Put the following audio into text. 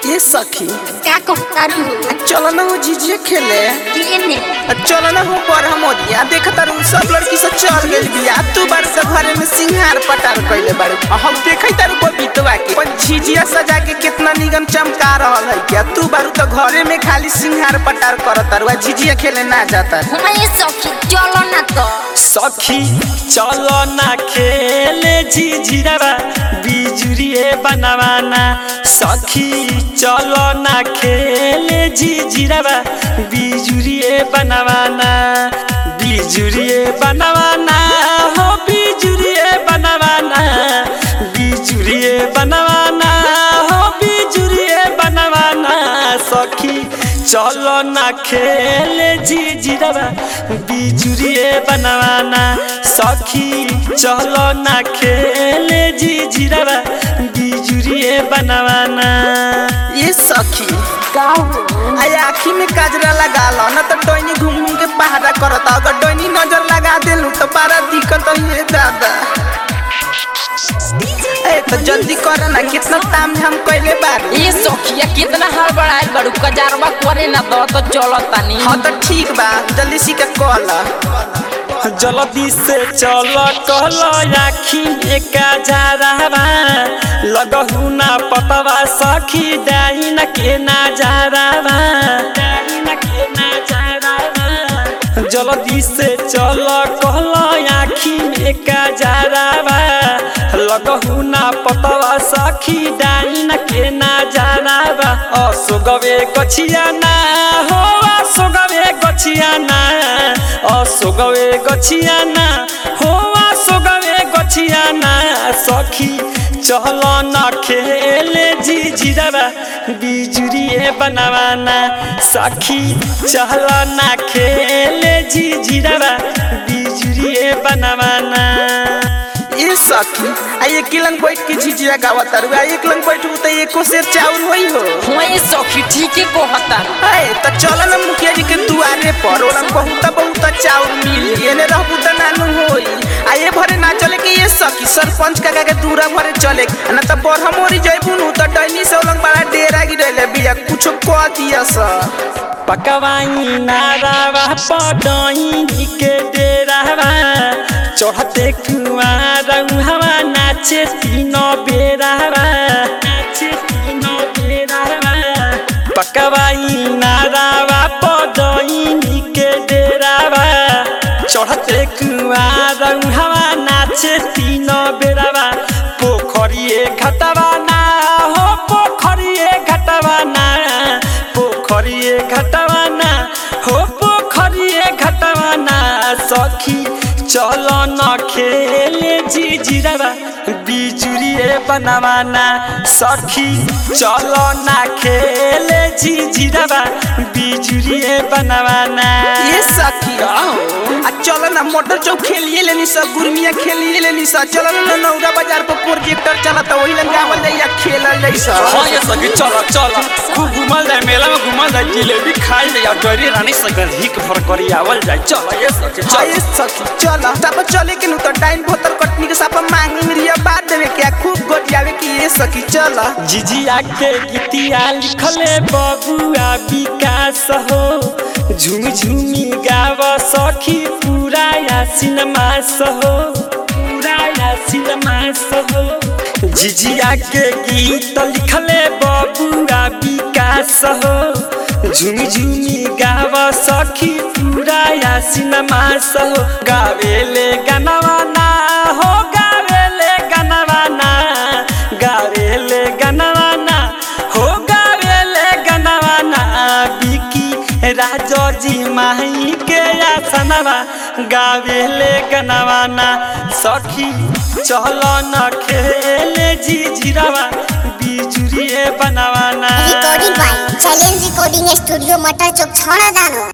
ये सखी का कहतारू चलो ना वो झिझिया खेले केने चलो ना हो पर हम दिया देख तारू सब लड़की से चल गई बिया तू बार से घरे में सिंगार पटार कइले बाड़ू आ हम देखै तारू बबीतवा के पर झिझिया सजा के कितना निगम चमका रहल है क्या तू बारू तो घरे में खाली सिंगार पटार करत तारू आ झिझिया खेले ना जाता हमारे सखी चलो ना तो सखी चलो ना खेले झिझिरवा बिजुरिए बनवाना सखी चलो ना खेले झिझिरवा बिजुरिए बनवाना बिजुरिए बनवाना हो बिजुरिए बनवाना बिजुरिए बनवाना हो बिजुरिए बनवाना सखी चलो ना खेले झिझिरवा बिजुरिए बनवाना सखी चलो ना खेले झिझिरवा बिजुरिए बनवाना ये सखी का हो आई आँखी में काजरा लगा लो ना तो डोनी घूम घूम के पहाड़ा करता अगर डोनी नजर लगा देलू तो बड़ा दिक्कत है दादा ए तो जल्दी कर ना कितना ताम झाम कइले बार ये सखिया कितना हड़बड़ाइल बड़ू कजारवा करे ना दो तो चलो तनी हाँ तो ठीक बा जल्दी सी के कॉल जल्दी से चल कहल आखी में काजरावा लगहु ना पतवा सखी डाइन के नाजरावा डाइन के नाजरावा जल्दी से चल कहल आखी में काजरावा लगहु ना पतवा सखी डाइन के नाजरावा असोगवे गछिया ना हो असोगवे गछिया ना असोगवे गछिया ना हो असोगवे गछिया ना सखी चल न खेले झिझिरवा बिजुरिए बनवाना सखी चल न खेले झिझिरवा बिजुरिए बनवाना ये सखी आ एक लंग बैठ के झिझिया गावत तारू आ एक लंग बैठू तो एको सेर चाउर होई हो हुआ ये सखी ठीक है कहता ए तो चल ना मुखिया जी के दुआरे पर ओरम बहुत बहुत चाउर मिली एने रहबू त नानू होई आ ये भरे ना चले के ये सखी सरपंच काका के दूरा भरे चले ना तो बरहमोरी जइबू नु तो डैनी से ओलंग बड़ा डेरा गिरले बिया कुछो कह दिया सा पकवाई नारावा पडई के डेरावा चढ़ते कुआरा हवा नाचे तीनो बेरावा नाचे तीनो बेरावा पकवाई नारावा पडई के डेरावा चढ़ते कुआरा हवा नाचे तीनो बेरावा पोखरिए घटवा ना हो पोखरिए घटवा ना पोखरिए घटवाना हो पोखरिए घटवाना सखी चल न खेले झिझिरवा बिजुरिए बनवाना सखी चल न खेले झिझिरवा बिजुरिए बनवाना ये सखी आ चलो ना मोटर चौक खेलिए लेनी सा गुरमिया खेलिए लेनी सा चलो ना नौरा बाजार पर प्रोजेक्टर चला तो वही लंगा वाला या खेलल जाई सा हाँ ये सखी चल चल खूब घुमल जाए मेला में घुमल जाए जिलेबी खाई जाए और डरी रानी से हिक भर करी आवल जाए चल ये सखी हाँ चल ये सखी चलो तब चले के नु तो टाइम भोतर कटनी के सापा मांगी मिरिया बात देवे क्या खूब गोटियावे की ये सखी चलो जिजिया के गीतिया लिखले बबुआ विकास हो झुम झुमी गाव सखी पूरा या सिनेमास हो पूरा या सिनेमास हो जिजिया के गीत लिखले बबुआ विकास हो झुम झुमी गाव सखी पूरा या सिनेमास हो गावेले गानवा ना हो गावेले गानवा ना गावेले गनवाना हो गावेले गनवाना बिकी राजो जी माही के आसनवा गावेले गनवाना सखी चल न खेले झिझिरवा बिजुरिए बनवाना recording by challenge recording studio मटर चौक छोड़ा दानो